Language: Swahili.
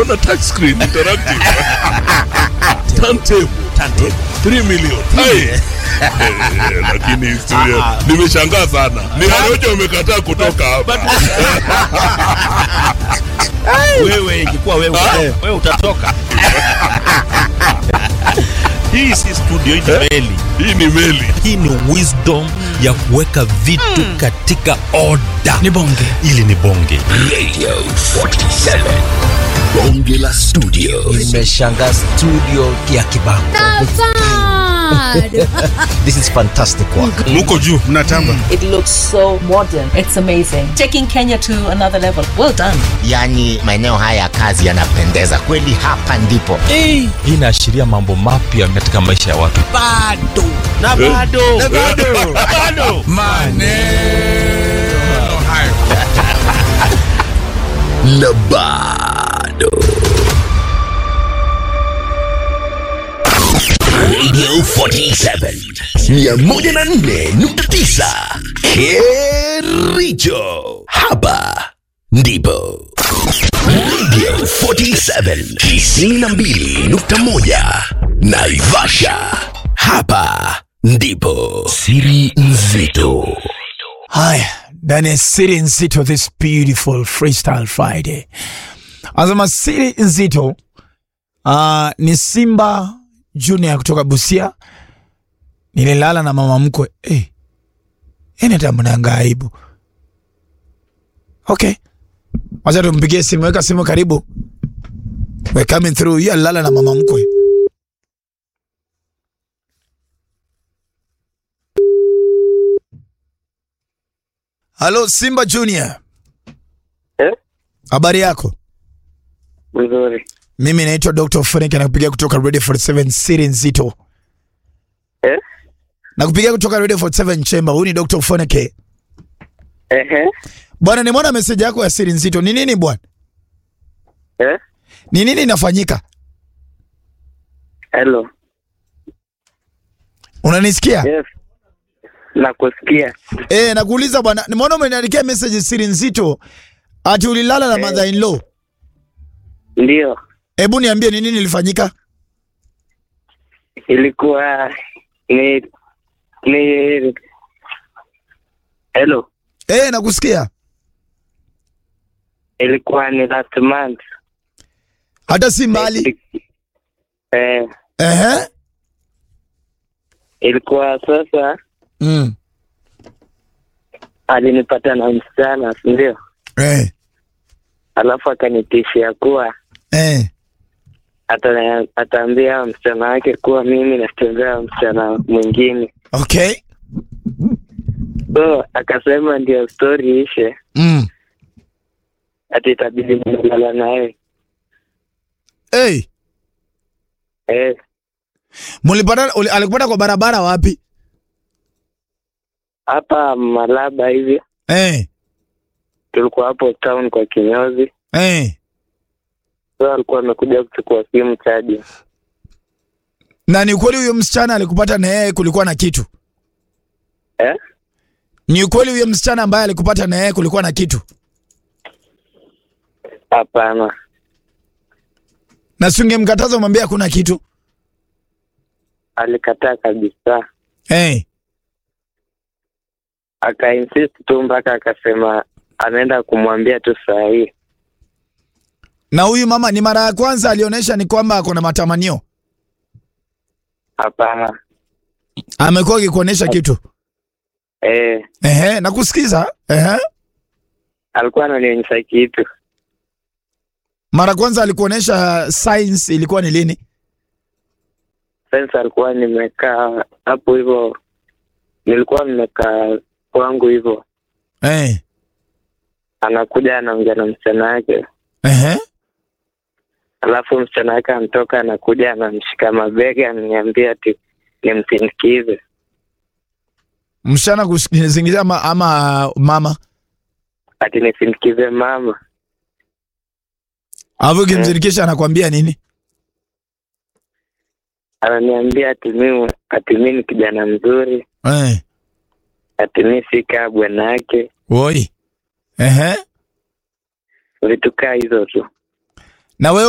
naona touch screen interactive turntable Turntable. 3 million Hai. Eh, lakini historia nimeshangaa sana ni Harojo umekataa kutoka hapa wewe ingekuwa wewe wewe utatoka hii si studio hii ni meli hii ni meli hii ni wisdom ya kuweka vitu katika oda Ni bonge. ili ni bonge Radio 47. Bonge la studio. Nimeshangaa studio ya Kibango. This is fantastic work. muko juu Mnatamba. It looks so modern. It's amazing. Taking Kenya to another level. Well done. Yaani maeneo haya ya kazi yanapendeza kweli, hapa ndipo. hii inaashiria mambo mapya katika maisha ya watu bado na bado na bado bado Maneno hayo. Na bado. Radio 47. 104.9. Kericho. Hapa ndipo. Radio 47. 92.1. Naivasha. Hapa ndipo. Siri nzito. Haya, ndani ya siri nzito this beautiful freestyle Friday. Anasema siri nzito uh, ni Simba Junior kutoka Busia. Nililala na mama mkwe eh, yani hata mnanga aibu. Okay, wacha tumpigie simu. Weka simu karibu, we coming through. Hiyo alilala na mama mkwe. Halo Simba Junior. Eh? Habari yako? Mzuri. Mimi naitwa Dr. Frank nakupigia kutoka Radio 47 Siri Nzito. Eh? Nakupigia kutoka Radio 47 Chamber. Huyu ni Dr. Frank. Ehe. Bwana nimeona message yako ya Siri Nzito. Ni nini bwana? Eh? Ni nini inafanyika? Hello. Unanisikia? Yes. Nakusikia. Eh, nakuuliza bwana, nimeona umeniandikia message Siri Nzito ati ulilala na mother in law. Ndio. Hebu niambie ni nini ilifanyika? Ilikuwa ni ni Hello. Eh, nakusikia. Ilikuwa ni last month. Hata si mbali. Eh, Ehe. ilikuwa sasa Mm. alinipata na msichana, si ndio? Eh. Alafu akanitishia kuwa Eh. ata ataambia msichana wake kuwa mimi natembea msichana mwingine. Okay. So akasema ndio story ishe, Mm. ati itabidi nilala naye. Hey, Eh, mulipata uli- alikupata kwa barabara wapi? hapa Malaba hivi Eh. tulikuwa hapo town kwa kinyozi, Eh. so alikuwa amekuja kuchukua simu chaji. Na ni ukweli huyo msichana alikupata na yeye kulikuwa na kitu? Eh? Ni ukweli huyo msichana ambaye alikupata na yeye kulikuwa na kitu? Hapana, Na si ungemkataza umwambie hakuna kitu? alikataa kabisa, Eh. akainsist tu mpaka akasema anaenda kumwambia tu saa hii. Na huyu mama ni mara ya kwanza alionyesha ni kwamba ako na matamanio. Hapana. Amekuwa akikuonyesha kitu. Eh, Ehe, nakusikiza. Ehe. alikuwa ananionyesha kitu. Mara kwanza alikuonyesha signs ilikuwa ni lini? Sasa alikuwa nimekaa hapo hivyo, nilikuwa nimekaa kwangu hivyo, Eh. anakuja anaongea na msichana wake, Ehe. alafu msichana wake anatoka anakuja anamshika mabega ananiambia ati nimsindikize. Msichana kuzingiza ama, ama mama. ati nisindikize mama. Alafu ukimzirikisha anakwambia nini? Ananiambia ati mimi ati mimi ni kijana mzuri, Eh. ati mimi si kaa bwana yake, Woi. Ehe. vitu kaa hizo tu. Na wewe